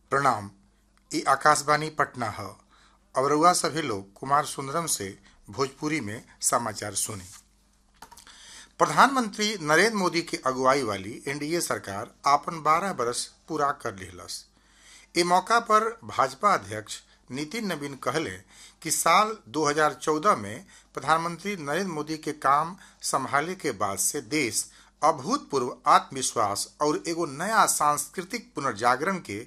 प्रणाम ई आकाशवाणी पटना है अब रउआ सभी लोग कुमार सुंदरम से भोजपुरी में समाचार सुनी प्रधानमंत्री नरेंद्र मोदी की अगुवाई वाली एनडीए सरकार आपन 12 बरस पूरा कर लिहलस ए मौका पर भाजपा अध्यक्ष नितिन नवीन कहले कि साल 2014 में प्रधानमंत्री नरेंद्र मोदी के काम संभाले के बाद से देश अभूतपूर्व आत्मविश्वास और एगो नया सांस्कृतिक पुनर्जागरण के